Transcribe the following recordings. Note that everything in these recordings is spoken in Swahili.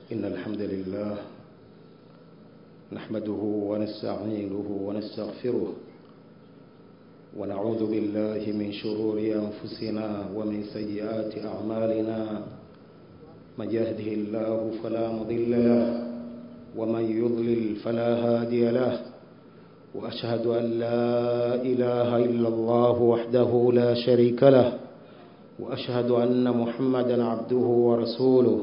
إن الحمد لله نحمده ونستعينه ونستغفره ونعوذ بالله من شرور أنفسنا ومن سيئات أعمالنا من يهده الله فلا مضل له ومن يضلل فلا هادي له وأشهد أن لا إله إلا الله وحده لا شريك له وأشهد أن محمدا عبده ورسوله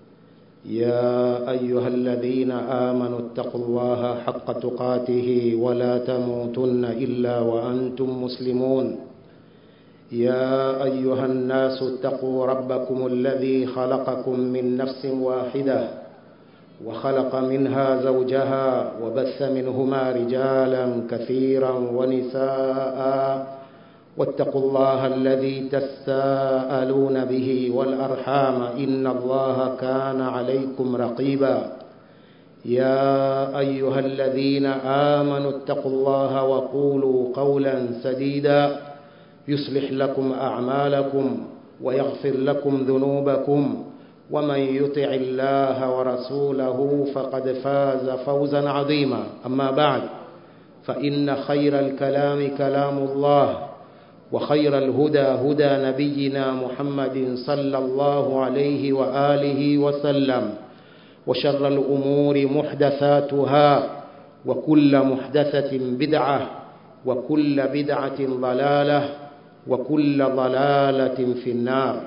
يا أيها الذين آمنوا اتقوا الله حق تقاته ولا تموتن إلا وأنتم مسلمون يا أيها الناس اتقوا ربكم الذي خلقكم من نفس واحدة وخلق منها زوجها وبث منهما رجالا كثيرا ونساء واتقوا الله الذي تساءلون به والأرحام إن الله كان عليكم رقيبا يا أيها الذين آمنوا اتقوا الله وقولوا قولا سديدا يصلح لكم أعمالكم ويغفر لكم ذنوبكم ومن يطع الله ورسوله فقد فاز فوزا عظيما أما بعد فإن خير الكلام كلام الله وخير الهدى هدى نبينا محمد صلى الله عليه وآله وسلم وشر الأمور محدثاتها وكل محدثة بدعة وكل بدعة ضلالة وكل ضلالة في النار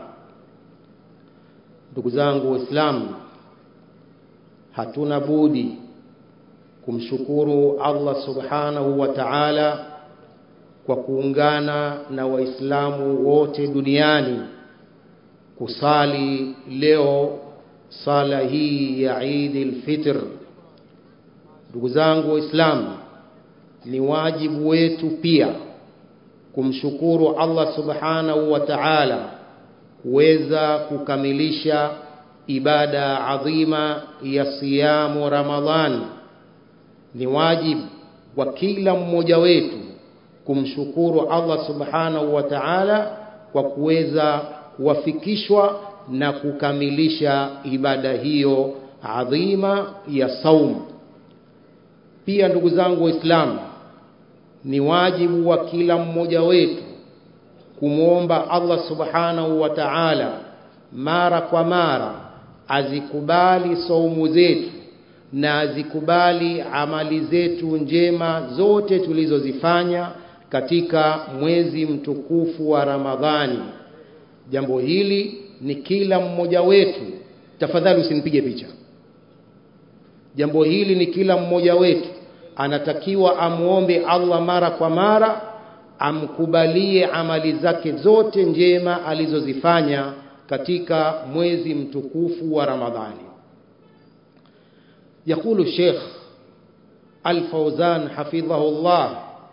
ndugu zangu waislamu hatuna budi kumshukuru allah subhanahu wa taala kwa kuungana na waislamu wote duniani kusali leo sala hii ya idi lfitr ndugu zangu waislamu ni wajibu wetu pia kumshukuru allah subhanahu wa taala kuweza kukamilisha ibada adhima ya siyamu ramadhan ni wajibu wa kila mmoja wetu kumshukuru allah subhanahu wa taala kwa kuweza kuwafikishwa na kukamilisha ibada hiyo adhima ya saum pia ndugu zangu waislamu ni wajibu wa kila mmoja wetu kumwomba allah subhanahu wa taala mara kwa mara azikubali saumu zetu na azikubali amali zetu njema zote tulizozifanya katika mwezi mtukufu wa ramadhani jambo hili ni kila mmoja wetu tafadhali usinipige picha jambo hili ni kila mmoja wetu anatakiwa amwombe allah mara kwa mara amkubalie amali zake zote njema alizozifanya katika mwezi mtukufu wa ramadhani yaqulu sheikh alfauzan hafidhahu llah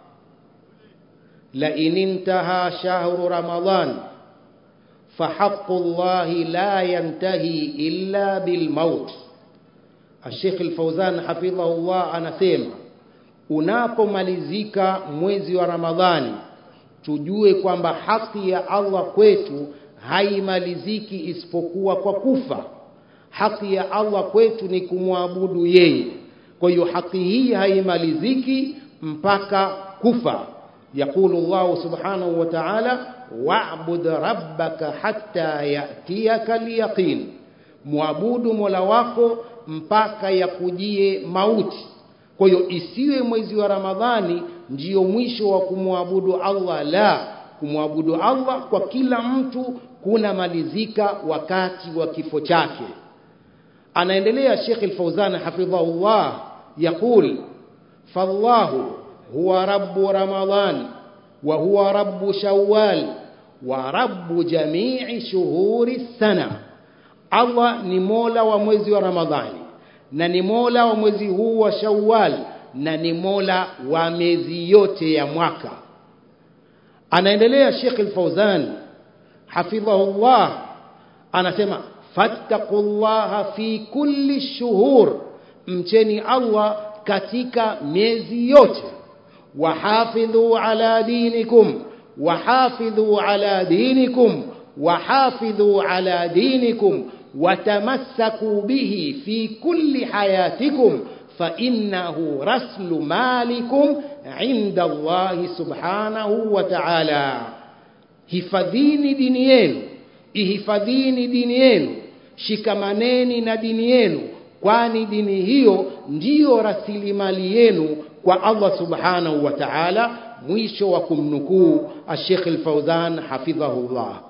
لئن انتهى شهر رمضان فحق الله لا ينتهي إلا بالموت الشيخ الفوزان حفظه الله anasema unapomalizika mwezi wa Ramadhani tujue kwamba haki ya Allah kwetu haimaliziki isipokuwa kwa kufa haki ya Allah kwetu ni kumwabudu yeye kwa hiyo haki hii haimaliziki mpaka kufa يقول الله سبحانه وتعالى واعبد ربك حتى يأتيك اليقين mwabudu mola wako mpaka yakujie mauti kwa hiyo isiwe mwezi wa ramadhani ndiyo mwisho wa kumwabudu allah la kumwabudu allah kwa kila mtu kunamalizika wakati wa kifo chake anaendelea shekh lfauzan hafidhahullah yaqul fallahu هو رب رمضان وهو رب شوال ورب جميع شهور السنة الله ni mola wa mwezi wa ramadhani na ni mola wa mwezi huu wa shawal na ni mola wa miezi yote ya mwaka anaendelea shekh lfauzan hafidhahullah anasema fattaqullaha fi kulli shuhur mcheni allah katika miezi yote وحافظوا على دينكم وحافظوا على دينكم وحافظوا على دينكم وتمسكوا به في كل حياتكم فإنه رسل مالكم عند الله سبحانه وتعالى hifadhini dini yenu ihifadhini dini yenu shikamaneni na dini yenu kwani dini hiyo ndiyo rasilimali yenu kwa Allah subhanahu wa ta'ala mwisho wa kumnukuu Sheikh Al-Fauzan hafidhahullah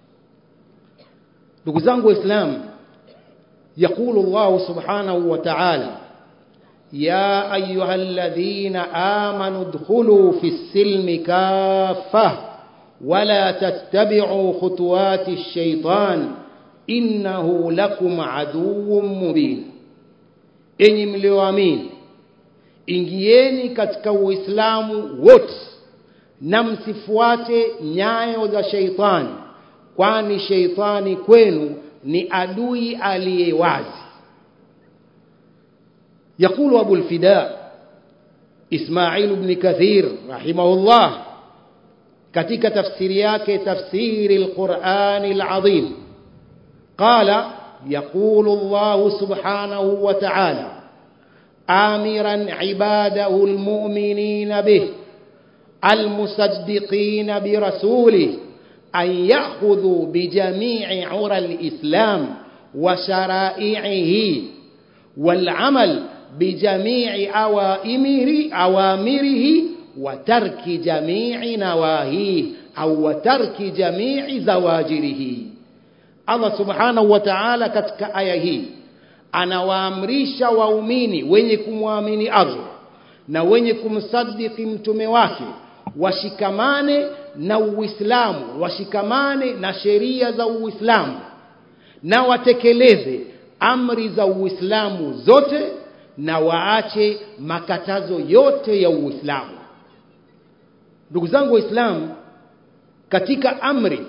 ndugu zangu waislamu يقول الله سبحانه وتعالى يا أيها الذين آمنوا ادخلوا في السلم كافة ولا تتبعوا خطوات الشيطان إنه لكم عدو مبين enyi mlioamini ingieni katika uislamu wote na msifuate nyayo za sheitani kwani sheitani kwenu ni adui aliye wazi يقول أبو الفداء إسماعيل بن كثير رحمه الله katika tafsiri yake tafsiri القرآن العظيم قال يقول الله سبحانه وتعالى آمرا عباده المؤمنين به المصدقين برسوله أن يأخذوا بجميع عرى الإسلام وشرائعه والعمل بجميع أوامره, أوامره وترك جميع نواهيه أو وترك جميع زواجره Allah subhanahu wa ta'ala katika aya hii anawaamrisha waumini wenye kumwamini Allah na wenye kumsadiki mtume wake washikamane na Uislamu washikamane na sheria za Uislamu na watekeleze amri za Uislamu zote na waache makatazo yote ya Uislamu ndugu zangu waislamu katika amri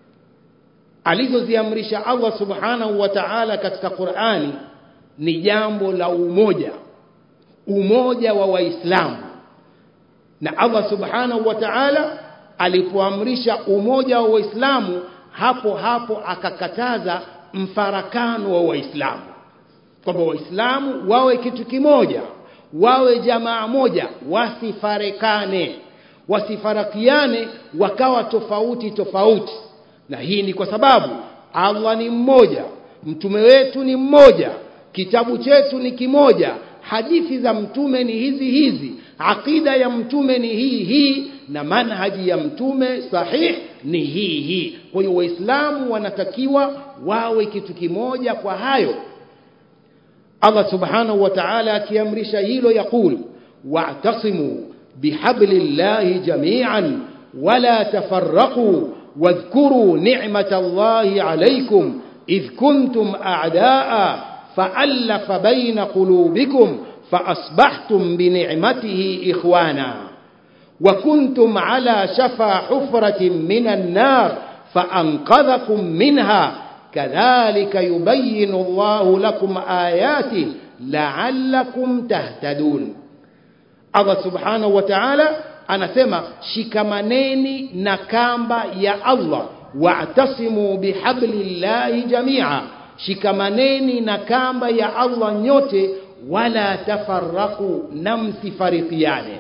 alizoziamrisha Allah subhanahu wa ta'ala katika Qur'ani ni jambo la umoja umoja wa waislamu na Allah subhanahu wa ta'ala alipoamrisha umoja wa waislamu hapo hapo akakataza mfarakano wa waislamu kwamba waislamu wawe kitu kimoja wawe jamaa moja wasifarekane wasifarakiane wakawa tofauti tofauti na hii ni kwa sababu Allah ni mmoja mtume wetu ni mmoja kitabu chetu ni kimoja hadithi za mtume ni hizi hizi akida ya mtume ni hii hii na manhaji ya mtume sahih ni hii hii kwa hiyo waislamu wanatakiwa wawe kitu kimoja kwa hayo Allah subhanahu wa ta'ala akiamrisha hilo yakul wa'tasimu bihablillahi jami'an wala tafarraqu واذكروا نعمة الله عليكم إذ كنتم أعداء فألف بين قلوبكم فأصبحتم بنعمته إخوانا وكنتم على شفا حفرة من النار فأنقذكم منها كذلك يبين الله لكم آياته لعلكم تهتدون الله سبحانه وتعالى anasema shikamaneni na kamba ya Allah wa'tasimu bihablillahi jamia shikamaneni na kamba ya Allah nyote wala tafarraku na msifarikiane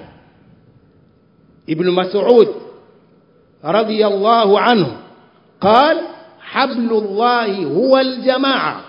Ibn Mas'ud radiyallahu anhu قال حبل الله هو الجماعة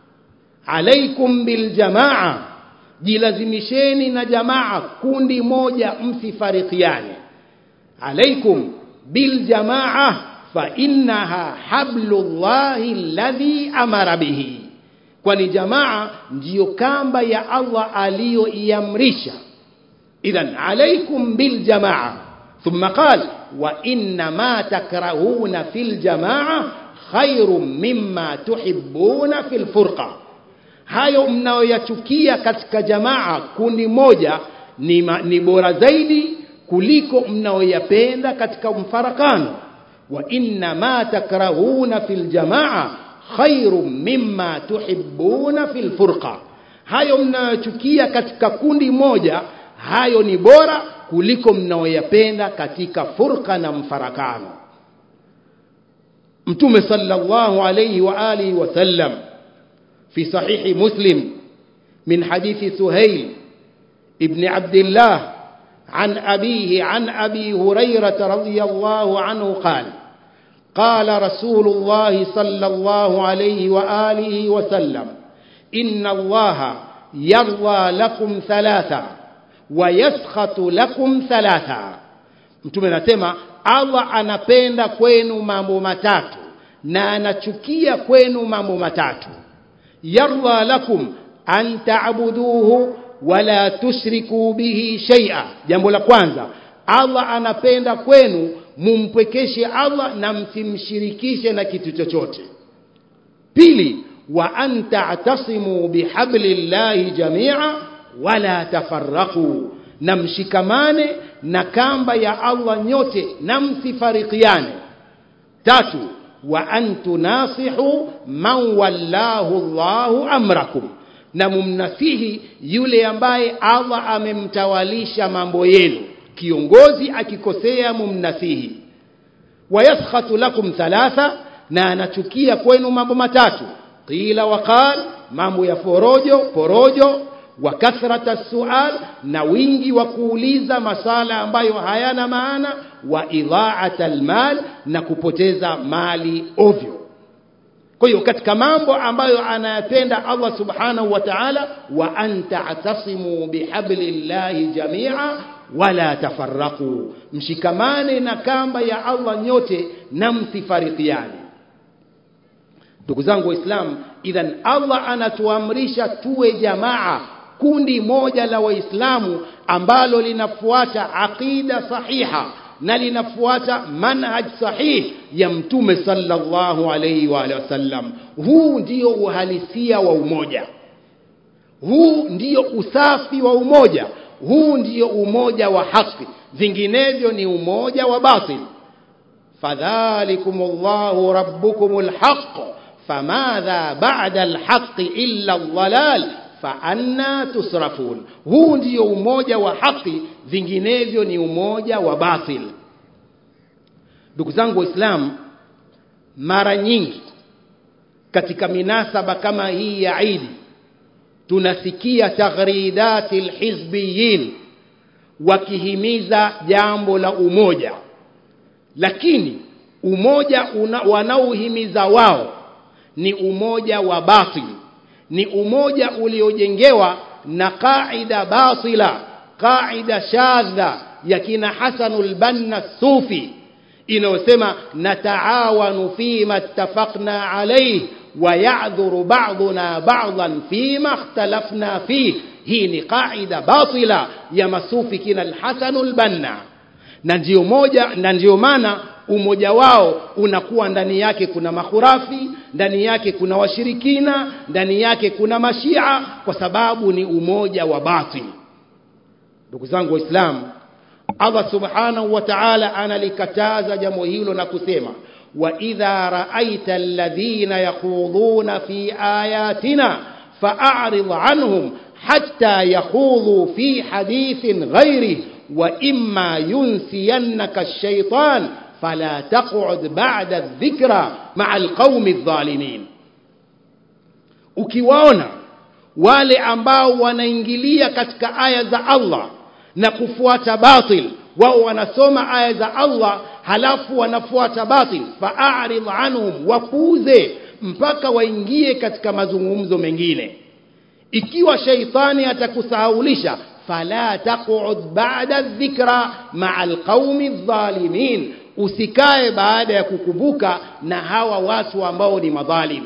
عليكم بالجماعة jilazimisheni na jamaa kundi moja msifarikiane alaikum bil jamaa fa innaha hablullahi alladhi amara bihi kwani jamaa ndiyo kamba ya Allah aliyoiamrisha idhan alaikum bil jamaa thumma qal wa inna ma takrahuna fil jamaa khairun mimma tuhibbuna fil furqa hayo mnayoyachukia katika jamaa kundi moja ni, ma, ni bora zaidi kuliko mnayoyapenda katika mfarakano wa inna ma takrahuna fil jamaa khairum mimma tuhibbuna fil furqa hayo mnayochukia katika kundi moja hayo ni bora kuliko mnayoyapenda katika furqa na mfarakano mtume sallallahu alayhi wa alihi wasallam في صحيح مسلم من حديث سهيل ابن عبد الله عن أبيه عن أبي هريرة رضي الله عنه قال قال رسول الله صلى الله عليه وآله وسلم إن الله يرضى لكم ثلاثة ويسخط lakum thalatha mtume anasema allah anapenda kwenu mambo matatu na anachukia kwenu mambo matatu yarda lakum an taabuduhu wala tushriku bihi shaia jambo la kwanza allah anapenda kwenu mumpwekeshe allah na msimshirikishe na kitu chochote pili wa an ta'tasimu bihablillahi jamia wala tafarraqu na mshikamane na kamba ya Allah nyote na msifarikiane tatu wa an tunasihu man wallahu Allahu amrakum na mumnasihi yule ambaye Allah amemtawalisha mambo yenu kiongozi akikosea mumnasihi wayaskhatu lakum thalatha na anachukia kwenu mambo matatu qila waqal mambo ya forojo porojo wa kathrata sual na wingi wa kuuliza masala ambayo hayana maana wa idha'ata almal na kupoteza mali ovyo kwa hiyo katika mambo ambayo anayapenda Allah subhanahu wa ta'ala wa an ta'tasimu bihablillahi jami'a wala tafarraqu mshikamane na kamba ya Allah nyote na msifarikiane ndugu zangu waislamu idhan Allah anatuamrisha tuwe jamaa kundi moja la waislamu ambalo linafuata aqida sahiha na linafuata manhaj sahih ya mtume sallallahu alayhi wa alihi wasallam huu ndio uhalisia wa umoja huu ndio usafi wa umoja huu ndio umoja wa haki vinginevyo ni umoja wa batil fadhalikumullahu rabbukumul haqq famadha ba'da alhaqqi illa dhalal faanna tusrafun huu ndio umoja wa haki vinginevyo ni umoja wa batil ndugu zangu waislamu mara nyingi katika minasaba kama hii ya idi tunasikia taghridati lhizbiyin wakihimiza jambo la umoja lakini umoja wanaohimiza wao ni umoja wa batili ni umoja uliojengewa na qaida batila qaida shadha ya kina Hasanul Banna Sufi inayosema nataawanu fima ittafaqna alayhi wa ya'dhuru ba'duna ba'dhan fima ikhtalafna fihi hii ni qaida batila ya masufi kina al-Hasanul Banna na ndio moja na ndio maana umoja wao unakuwa ndani yake kuna mahurafi ndani yake kuna washirikina ndani yake kuna mashia kwa sababu ni umoja wa batil ndugu zangu waislamu Allah subhanahu wa ta'ala analikataza jambo hilo na kusema wa idha ra'aita alladhina yakhuduna fi ayatina fa'arid anhum hatta yakhudhu fi hadithin ghairi wa imma yunsiyannaka ash-shaytan فلا تقعد بعد الذكرى مع القوم الظالمين ukiwaona wale ambao wanaingilia katika aya za Allah na kufuata batil wao wanasoma aya za Allah halafu wanafuata batil fa'arid anhum wapuuze mpaka waingie katika mazungumzo mengine ikiwa shaitani atakusahaulisha fala taq'ud ba'da dhikra ma'a alqaumi adh-dhalimin usikae baada ya kukumbuka na hawa watu ambao ni madhalim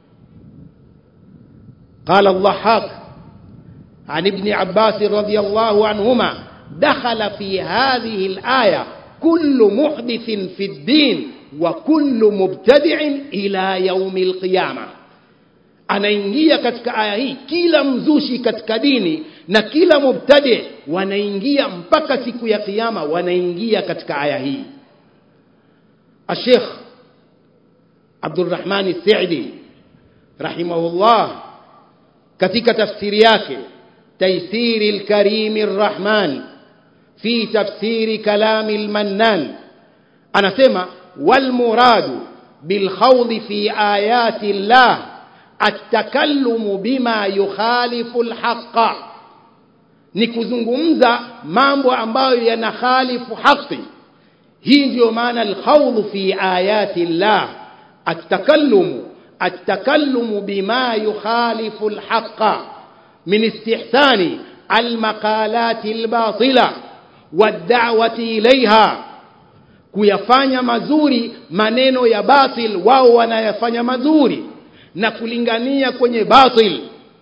قال الضحاك عن ابن عباس رضي الله عنهما دخل في هذه الآية كل محدث في الدين وكل مبتدع إلى يوم القيامة anaingia katika aya hii kila mzushi katika dini na kila mubtadi wanaingia mpaka siku ya kiyama wanaingia katika aya hii الشيخ عبد الرحمن السعدي رحمه الله katika tafsiri yake تيسير الكريم الرحمن في تفسير كلام المنان anasema والمراد بالخوض في آيات الله atakalumu bima yukhalifu lhaqa ni kuzungumza mambo ambayo yanakhalifu haqi hii ndiyo maana alkhawdhu fi ayati llah atakalumu atakalumu bima yukhalifu lhaqa min istihsani almaqalati albatila waddawati ilaiha kuyafanya mazuri maneno ya batil wao wanayafanya mazuri na kulingania kwenye batil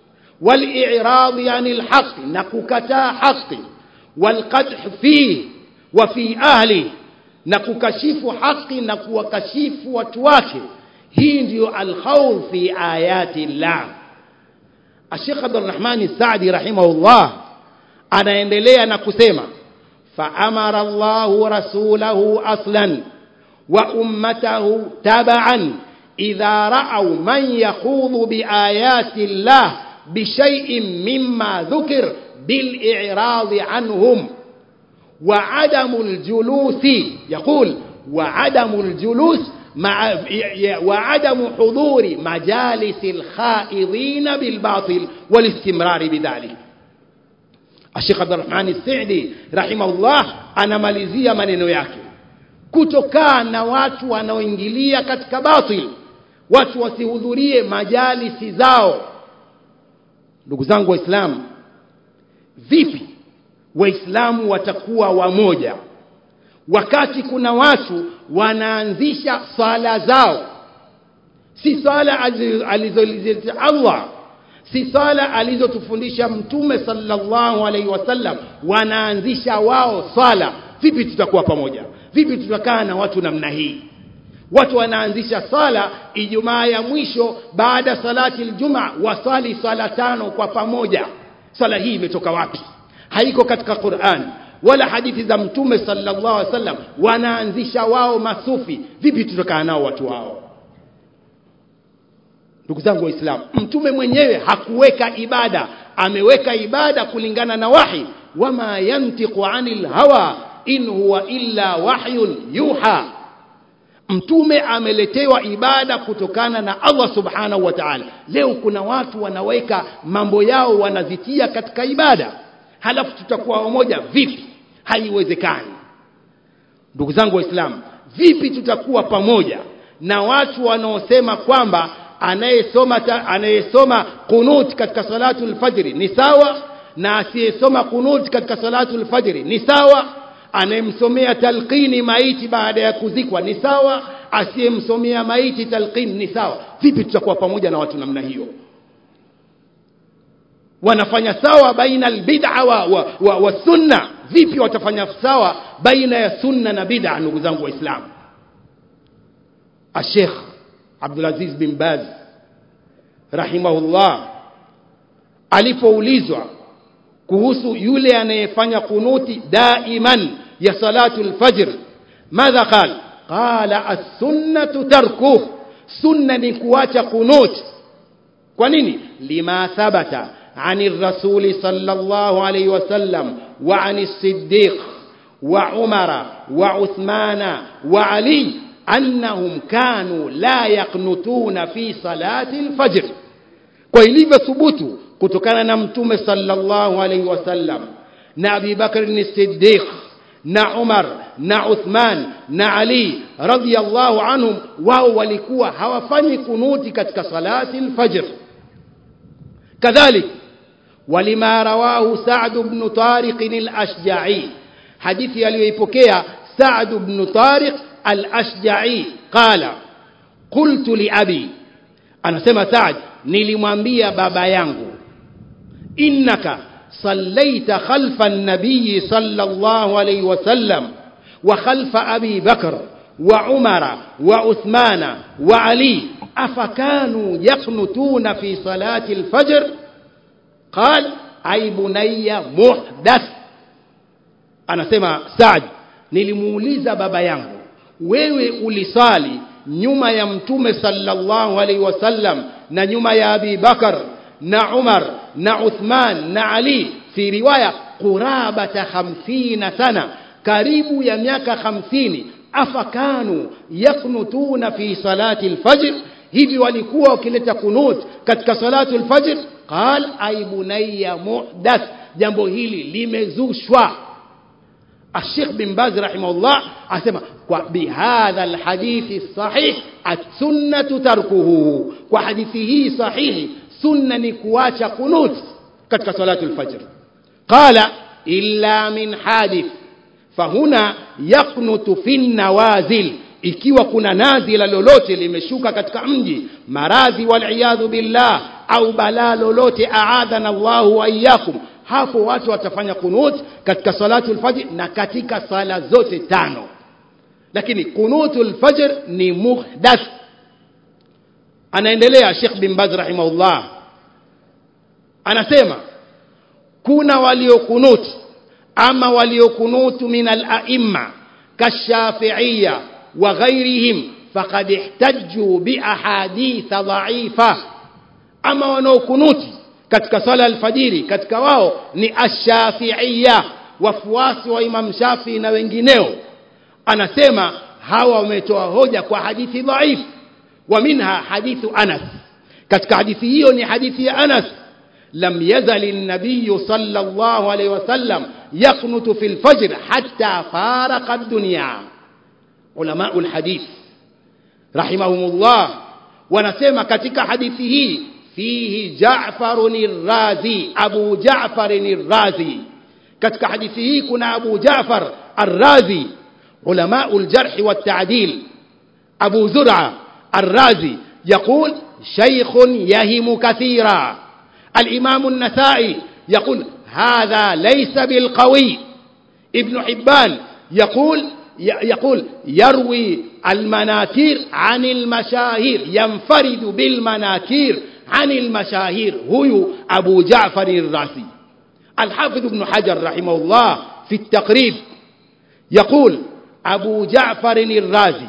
والإعراض عن الحق نككتا حق والقدح فيه وفي أهله نككشف حق نكوكشف وتواكه هي ndio الخوض في آيات الله الشيخ عبد الرحمن السعدي رحمه الله anaendelea na kusema فأمر الله رسوله أصلا وأمته تبعا إذا رأوا من يخوض بآيات الله بشيء مما ذكر بالإعراض عنهم وعدم الجلوس يقول وعدم الجلوس مع وعدم حضور مجالس الخائضين بالباطل والاستمرار بذلك الشيخ عبد الرحمن السعدي رحمه الله anamalizia maneno yake kutokaa na watu wanaoingilia katika batil watu wasihudhurie majalisi zao ndugu zangu waislamu vipi waislamu watakuwa wamoja wakati kuna watu wanaanzisha swala zao si swala alizolizileta Allah si swala alizotufundisha mtume sallallahu alaihi wasallam wanaanzisha wao swala vipi tutakuwa pamoja vipi tutakaa na watu namna hii watu wanaanzisha sala ijumaa ya mwisho baada salati aljumaa wasali sala tano kwa pamoja sala hii imetoka wapi haiko katika Qur'an wala hadithi za mtume sallallahu alaihi wasallam wanaanzisha wao masufi vipi tutakaa nao watu wao ndugu zangu waislamu mtume mwenyewe hakuweka ibada ameweka ibada kulingana na wahi wama yantiqu anil hawa in huwa illa wahyun yuha mtume ameletewa ibada kutokana na Allah subhanahu wa ta'ala leo kuna watu wanaweka mambo yao wanazitia katika ibada halafu tutakuwa wamoja vipi haiwezekani ndugu zangu waislamu vipi tutakuwa pamoja na watu wanaosema kwamba anayesoma anayesoma kunut katika salatu alfajri ni sawa na asiyesoma kunut katika salatu alfajri ni sawa anayemsomea talqini maiti baada ya kuzikwa ni sawa asiyemsomea maiti talqini ni sawa vipi tutakuwa pamoja na watu namna hiyo wanafanya sawa baina albid'a wa, wa, wa, wa sunna vipi watafanya sawa baina ya sunna na bid'a ndugu zangu waislamu الشيخ عبد العزيز بن باز رحمه الله alipoulizwa kuhusu yule anayefanya kunuti daiman ya salatu alfajr madha qala qala as-sunnatu tarkuh sunna ni kuacha kunut kwa nini lima thabata عن الرسول صلى الله عليه وسلم وعن الصديق وعمر وعثمان وعلي أنهم كانوا لا يقنتون في صلاة الفجر kwa ilivyo thubutu kutokana na mtume sallallahu alaihi wasallam na Abi Bakr as-Siddiq na Umar na Uthman na Ali radhiyallahu anhum wao walikuwa hawafanyi kunuti katika salati al-fajr kadhalik ولما رواه سعد بن طارق الأشجعي حديث aliyoipokea سعد بن طارق الأشجعي قال قلت لأبي anasema Saad nilimwambia baba yangu innaka sallaita khalfa an-nabiy sallallahu alayhi wasallam wa khalfa abi bakr wa umara wa uthmana wa ali afakanu yaqnutuna fi salati al-fajr qal ay bunayya muhdath anasema Saad nilimuuliza baba yangu wewe ulisali nyuma ya mtume sallallahu alaihi wasallam na nyuma ya Abi Bakar na Umar na Uthman na Ali fi riwaya qurabata 50 sana karibu ya miaka 50 afakanu yaknutuna fi salati alfajr hivi walikuwa wakileta kunut katika salatu lfajr qal ay bunayya muhdath jambo hili limezushwa الشيخ بن باز رحمه الله أسمى بهذا الحديث الصحيح السنة تركه وحديثه صحيح سنة نكواتش قنوت كتك صلاة الفجر قال إلا من حادث فهنا يقنت في النوازل ikiwa kuna nazila lolote limeshuka katika mji maradhi waliyadhu billah au balaa lolote aadhana llahu waiyakum hapo watu watafanya kunut katika salatu lfajr na katika sala zote tano lakini kunutu lfajr ni muhdath anaendelea shekh bin baz rahimahullah anasema kuna waliokunut ama waliokunutu min alaimma kashafiiya wa ghairihim faqad ihtajju biahaditha dhaifa ama wanaokunuti katika sala alfajiri katika wao ni ashafiia wafuasi wa imam shafii na wengineo anasema hawa wametoa hoja kwa hadithi dhaif wa minha hadithu anas katika hadithi hiyo ni hadithi ya anas لم يزل النبي صلى الله عليه وسلم يقنت في الفجر حتى فارق الدنيا علماء الحديث رحمهم الله ونسمى katika hadithi hii فيه جعفر الرازي أبو جعفر الرازي katika hadithi hii kuna Abu Jaafar Ar-Razi علماء الجرح والتعديل أبو زرعة الرازي يقول شيخ يهم كثيرا الإمام النسائي يقول هذا ليس بالقوي ابن حبان يقول يقول يروي المناكير عن المشاهير ينفرد بالمناكير عن المشاهير هو أبو جعفر الرازي الحافظ ابن حجر رحمه الله في التقريب يقول أبو جعفر الرازي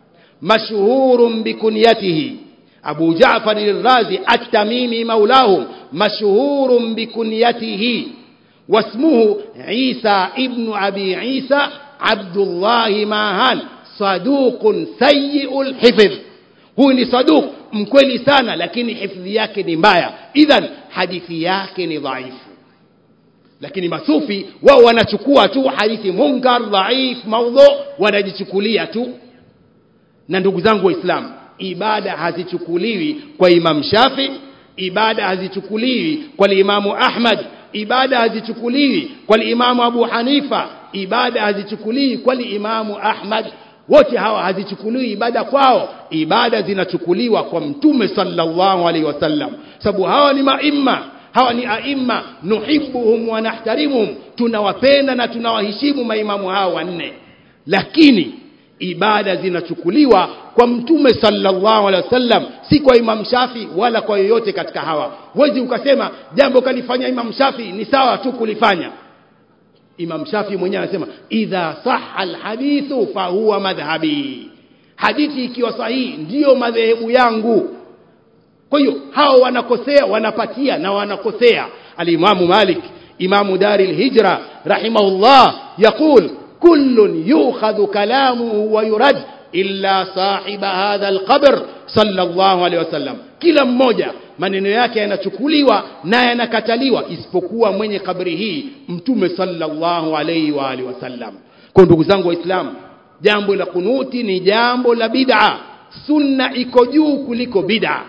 مشهور بكنيته أبو جعفر الرازي التميمي مولاه مشهور بكنيته واسمه عيسى ابن أبي عيسى عبد الله ماهان صدوق سيء الحفظ huyu ni saduq mkweli sana lakini hifdhi yake ni mbaya idhan hadithi yake ni dhaifu lakini masufi wao wanachukua tu hadithi munkar dhaif maudhu wanajichukulia tu na ndugu zangu waislamu ibada hazichukuliwi kwa imam shafi ibada hazichukuliwi kwa imamu ahmad ibada hazichukuliwi kwa imamu abu hanifa ibada hazichukuliwi kwa imamu ahmad wote hawa hazichukuliwi ibada kwao ibada zinachukuliwa kwa mtume sallallahu alaihi wasallam sababu hawa ni maimma hawa ni aimma nuhibuhum wa nahtarimuhum tunawapenda na tunawaheshimu maimamu hawa wanne lakini ibada zinachukuliwa kwa mtume sallallahu alaihi wasallam si kwa imam shafi wala kwa yoyote katika hawa huwezi ukasema jambo kalifanya imam shafi ni sawa tu kulifanya imam shafi mwenyewe anasema idha saha alhadithu fahuwa madhhabi hadithi ikiwa sahihi ndiyo madhehebu yangu kwa hiyo hao wanakosea wanapatia na wanakosea alimamu malik imamu dari lhijra rahimahullah yaqul كل يؤخذ كلامه ويرد إلا صاحب هذا القبر صلى الله عليه وسلم kila mmoja maneno yake yanachukuliwa na yanakataliwa isipokuwa mwenye kabri hii mtume sallallahu alaihi wa alihi wasallam kwa ndugu zangu waislamu jambo la kunuti ni jambo la bid'a sunna iko juu kuliko bid'a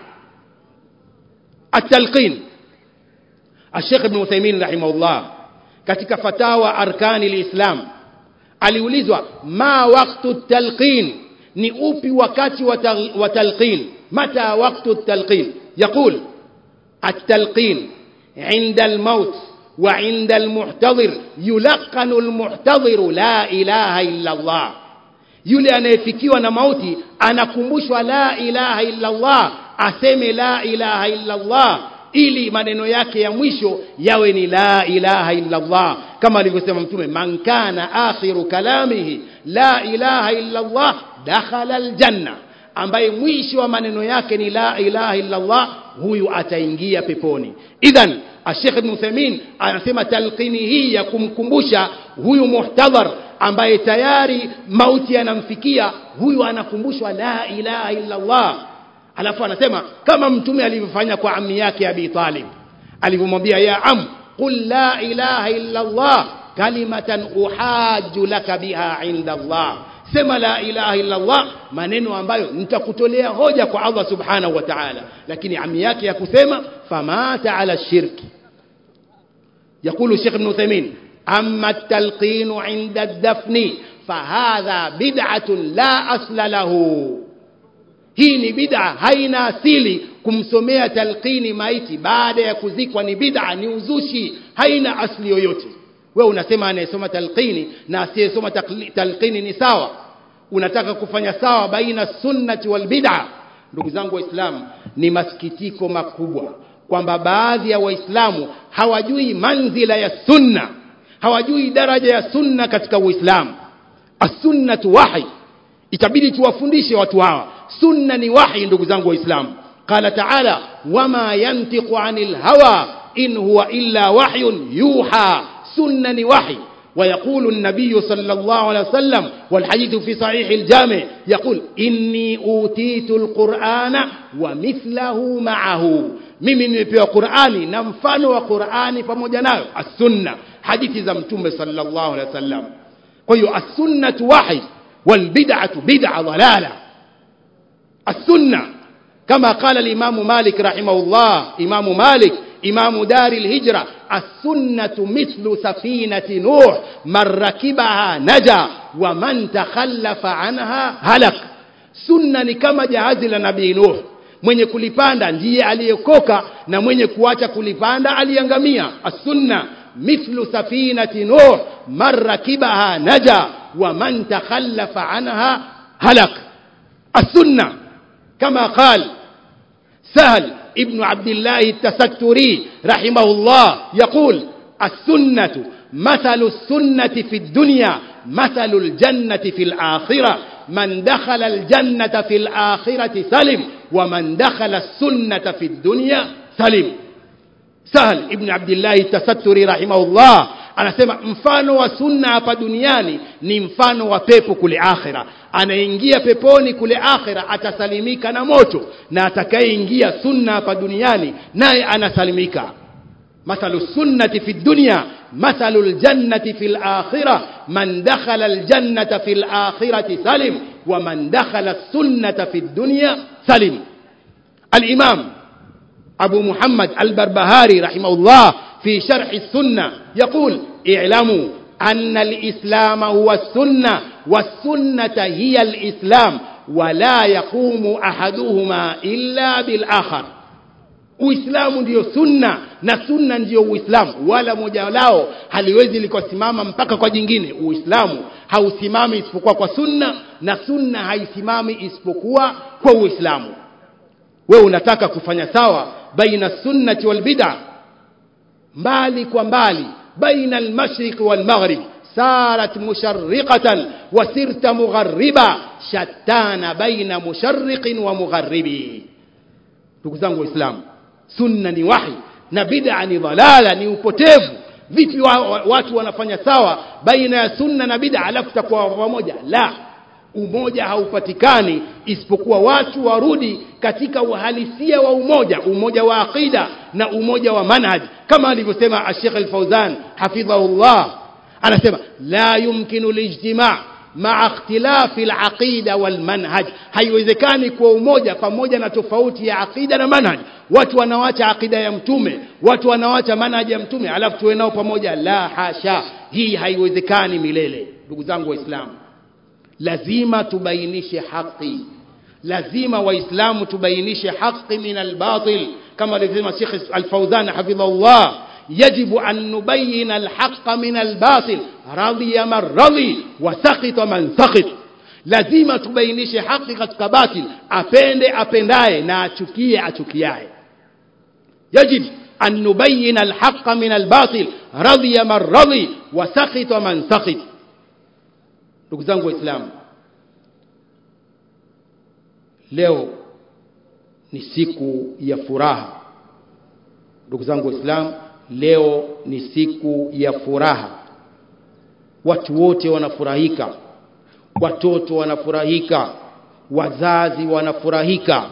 at-talqin الشيخ ابن عثيمين رحمه الله katika fatawa arkani lislam aliulizwa ma waktu talqin ni upi wakati wa talqin mata waktu talqin yaqul التلقين عند الموت وعند المحتضر يلقن المحتضر لا إله إلا الله yule anayefikiwa na mauti anakumbushwa la ilaha illa Allah aseme la ilaha illa Allah ili maneno yake ya mwisho yawe ni la ilaha illa Allah kama alivyosema mtume man kana akhiru kalamihi la ilaha illa Allah dakhala aljanna ambaye mwisho wa maneno yake ni la ilaha illa Allah huyu ataingia peponi idhan Sheikh Ibn Uthaymeen anasema talqini hii ya kumkumbusha huyu muhtadhar ambaye tayari mauti yanamfikia huyu anakumbushwa la ilaha illa Allah alafu anasema kama mtume alivyofanya kwa ammi yake abi talib alivyomwambia ya am qul la ilaha illa allah kalimatan uhaju laka biha inda allah sema la ilaha illa allah maneno ambayo nitakutolea hoja kwa allah subhanahu wa ta'ala lakini ammi yake ya kusema famata ala shirki يقول الشيخ ابن عثيمين أما التلقين عند الدفن فهذا بدعة لا أصل له hii ni bid'a haina asili kumsomea talqini maiti baada ya kuzikwa ni bid'a ni uzushi haina asili yoyote wewe unasema anayesoma talqini na asiyesoma talqini ni sawa unataka kufanya sawa baina sunnati wal bid'a ndugu zangu waislamu ni masikitiko makubwa kwamba baadhi ya waislamu hawajui manzila ya sunna hawajui daraja ya sunna katika uislamu as-sunnatu wahi itabidi tuwafundishe watu hawa sunna ni wahi ndugu zangu waislamu qala taala wama yantiqu anil hawa in huwa illa wahyun yuha sunna ni wahi ويقول النبي صلى الله عليه وسلم والحديث في صحيح الجامع يقول إني أوتيت القرآن ومثله معه mimi nimepewa qurani na mfano wa qurani pamoja nayo assunna hadithi za mtume sallallahu alaihi wasallam kwa hiyo assunnatu wahi walbid'atu bid'a dhalala السنة كما قال الإمام مالك رحمه الله إمام مالك إمام دار الهجرة السنة مثل سفينة نوح من ركبها نجا ومن تخلف عنها هلك سنة كما جهاز لنبي نوح mwenye kulipanda ndiye aliyekoka na mwenye kuacha kulipanda aliangamia as-sunna mithlu safinati nuh man rakibaha naja wa man takhallafa anha halak as-sunna كما قال سهل ابن عبد الله التستري رحمه الله يقول السنة مثل السنة في الدنيا مثل الجنة في الآخرة من دخل الجنة في الآخرة سلم ومن دخل السنة في الدنيا سلم سهل ابن عبد الله التستري رحمه الله anasema mfano wa sunna hapa duniani ni mfano wa pepo kule akhira anaingia peponi kule akhira atasalimika na moto na atakayeingia sunna hapa duniani naye anasalimika مثل السنة في الدنيا مثل الجنة في الآخرة من دخل الجنة في الآخرة سلم ومن دخل السنة في الدنيا سلم الإمام أبو محمد البربهاري رحمه الله في شرح السنة يقول اعلموا أن الإسلام هو السنة والسنة هي الإسلام ولا يقوم أحدهما إلا بالآخر uislamu ndiyo sunna na sunna ndiyo uislamu wala moja lao haliwezi likasimama mpaka kwa jingine uislamu hausimami isipokuwa kwa sunna na sunna haisimami isipokuwa kwa uislamu wewe unataka kufanya sawa baina sunnati wal bid'a mbali kwa mbali baina al-mashriq wal maghrib sarat musharriqatan wa sirta mughariba shattana baina musharriqin wa mugharibi ndugu zangu waislamu sunna ni wahi na bid'a ni dhalala ni upotevu vipi wa, wa, watu wanafanya sawa baina ya sunna na bid'a alafu takuwa pamoja la umoja haupatikani isipokuwa watu warudi katika uhalisia wa umoja umoja wa aqida na umoja wa manhaj kama alivyosema Sheikh Al-Fauzan hafidhahullah anasema la yumkinu lijtima' مع اختلاف العقيدة والمنهج haiwezekani kuwa umoja pamoja na tofauti ya aqida na manhaj watu wanawacha aqida ya mtume watu wanawacha manhaj ya mtume alafu tuwe nao pamoja la hasha hii haiwezekani milele ndugu zangu waislamu lazima tubainishe haki lazima waislamu tubainishe haki min albatil kama alivyosema Sheikh Al-Fauzan hafidhahullah يجب أن نبين الحق من الباطل رضي من رضي وسخط من سخط lazima tubainishe haki katika batil apende apendaye na achukie achukiaye yajib an nubayina alhaqa min albatil radhiya man radhi wa sakhita man sakhit ndugu zangu waislamu leo ni siku ya furaha ndugu zangu waislamu leo ni siku ya furaha watu wote wanafurahika watoto wanafurahika wazazi wanafurahika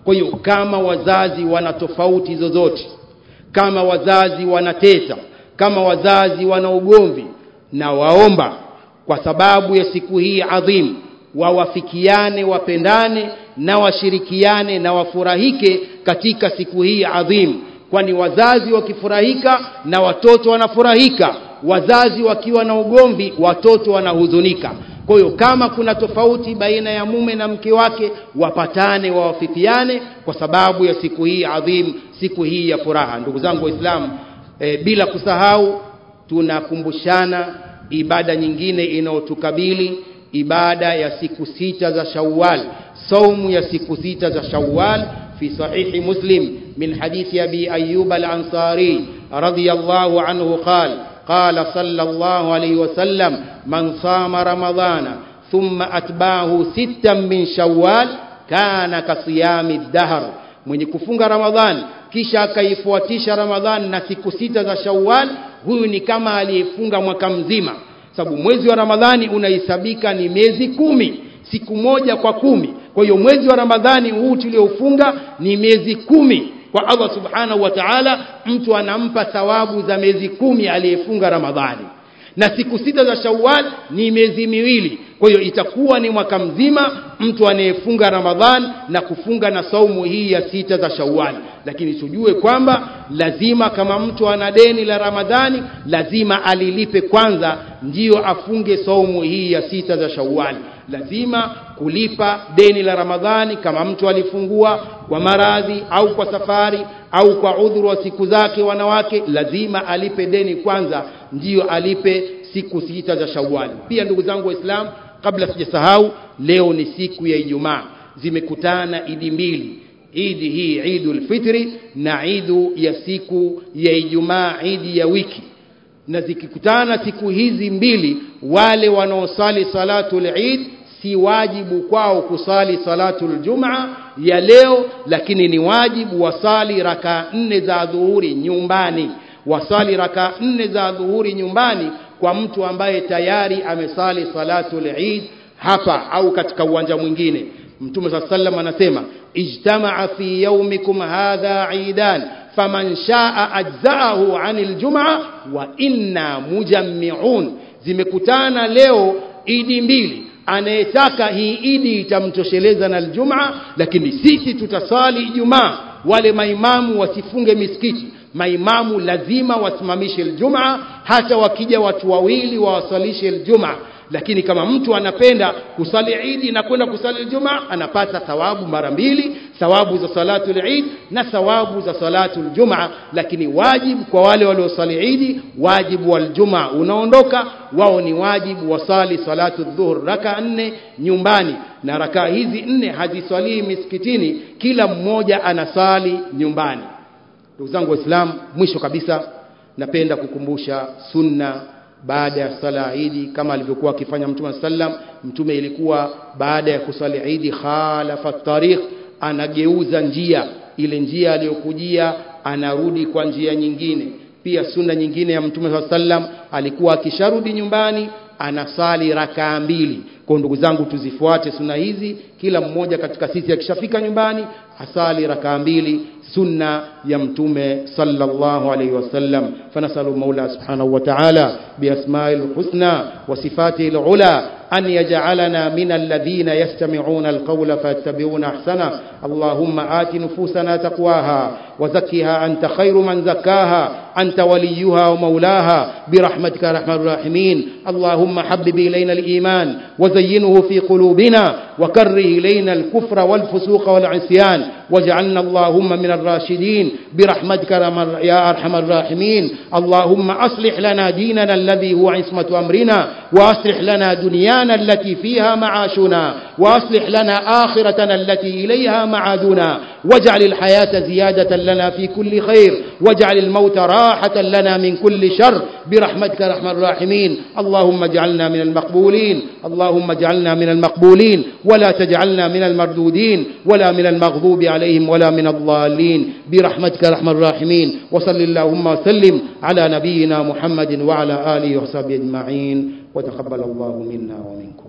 kwa hiyo kama wazazi wana tofauti zozote kama wazazi wanateta kama wazazi wana ugomvi na waomba kwa sababu ya siku hii adhimu wawafikiane wapendane na washirikiane na wafurahike katika siku hii adhimu kwani wazazi wakifurahika na watoto wanafurahika wazazi wakiwa na ugomvi watoto wanahuzunika kwa hiyo kama kuna tofauti baina ya mume na mke wake wapatane wawafikiane kwa sababu ya siku hii adhimu siku hii ya furaha ndugu zangu waislamu e, bila kusahau tunakumbushana ibada nyingine inayotukabili ibada ya siku sita za shawal saumu ya siku sita za shawal في صحيح مسلم من حديث أبي أيوب الأنصاري رضي الله عنه قال قال صلى الله عليه وسلم من صام رمضان ثم أتبعه ستا من شوال كان كصيام الدهر mwenye kufunga ramadhan kisha akaifuatisha ramadhan na siku sita za shawal huyu ni kama aliyefunga mwaka mzima sababu mwezi wa ramadhani unahesabika ni miezi kumi siku moja kwa kumi kwa hiyo mwezi wa ramadhani huu tulioufunga ni miezi kumi kwa allah subhanahu wa taala mtu anampa thawabu za miezi kumi aliyefunga ramadhani na siku sita za shawal ni miezi miwili kwa hiyo itakuwa ni mwaka mzima mtu anayefunga ramadhan na kufunga na saumu hii ya sita za shawal lakini tujue kwamba lazima kama mtu ana deni la ramadhani lazima alilipe kwanza ndiyo afunge saumu hii ya sita za shawal lazima kulipa deni la ramadhani kama mtu alifungua kwa maradhi au kwa safari au kwa udhuru wa siku zake wanawake lazima alipe deni kwanza ndiyo alipe siku sita za shawali pia ndugu zangu waislamu kabla sijasahau leo ni siku ya ijumaa zimekutana idi mbili idi hii idul fitri na idu ya siku ya ijumaa idi ya wiki na zikikutana siku hizi mbili wale wanaosali salatul eid si wajibu kwao kusali salatul jumaa ya leo lakini ni wajibu wasali raka nne za dhuhuri nyumbani wasali raka nne za dhuhuri nyumbani kwa mtu ambaye tayari amesali salatul eid hapa au katika uwanja mwingine mtume saa sallam anasema ijtamaa fi yaumikum hadha idan faman shaa ajzaahu ani ljumaa wa inna mujammiun zimekutana leo idi mbili anayetaka hii idi itamtosheleza na aljumaa lakini sisi tutasali ijumaa wale maimamu wasifunge misikiti maimamu lazima wasimamishe aljumaa hata wakija watu wawili wawasalishe aljumaa lakini kama mtu anapenda kusali idi na kwenda kusali aljumaa anapata thawabu mara mbili thawabu za salatu lid na thawabu za salatu ljumaa lakini wajibu kwa wale waliosali idi wajibu wa ljumaa unaondoka wao ni wajibu wasali salatu dhuhur raka nne nyumbani na rakaa hizi nne haziswalii misikitini kila mmoja anasali nyumbani ndugu zangu waislamu mwisho kabisa napenda kukumbusha sunna baada ya sala idi kama alivyokuwa akifanya mtume sallam mtume ilikuwa baada ya kusali idi khalafa tariq anageuza njia ile njia aliyokujia anarudi kwa njia nyingine pia sunna nyingine ya mtume saa sallam alikuwa akisharudi nyumbani anasali rakaa mbili kwa ndugu zangu tuzifuate sunna hizi kila mmoja katika sisi akishafika nyumbani asali rakaa mbili sunna ya mtume sallallahu alayhi wasallam fanasalu maula subhanahu wa ta'ala biasma'il husna wa sifatihi alula أن يجعلنا من الذين يستمعون القول فيتبعون أحسنه اللهم آت نفوسنا تقواها وزكها أنت خير من زكاها أنت وليها ومولاها برحمتك يا أرحم الراحمين اللهم حبب إلينا الإيمان وزينه في قلوبنا وكره إلينا الكفر والفسوق والعصيان واجعلنا اللهم من الراشدين برحمتك يا أرحم الراحمين اللهم أصلح لنا ديننا الذي هو عصمة أمرنا وأصلح لنا دنيانا التي فيها معاشنا وأصلح لنا آخرتنا التي إليها معادنا واجعل الحياة زيادة لنا في كل خير واجعل الموت راحة لنا من كل شر برحمتك يا أرحم الراحمين اللهم اجعلنا من المقبولين اللهم اجعلنا من المقبولين ولا تجعلنا من المردودين ولا من المغضوب عليهم ولا من الضالين برحمتك يا أرحم الراحمين وصل اللهم وسلم على نبينا محمد وعلى آله وصحبه أجمعين وتقبل الله منا ومنكم